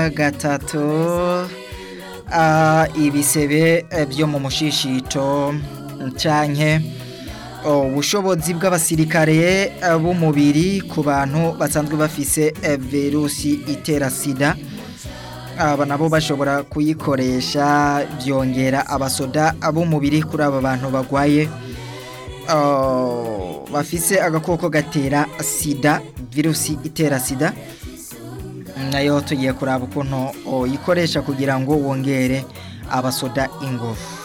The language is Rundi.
gatatu ah, ibisebe eh, byo mu mushishito canke oh, ubushobozi bw'abasirikare eh, b'umubiri ku bantu basanzwe bafise eh, virusi itera sida aba nabo bashobora kuyikoresha byongera abasoda b'umubiri kuri aba bantu bagwaye oh, bafise agakoko gatera sida virusi itera sida nayo tugiye kuraba ukuntu uyikoresha kugira ngo wongere abasoda ingufu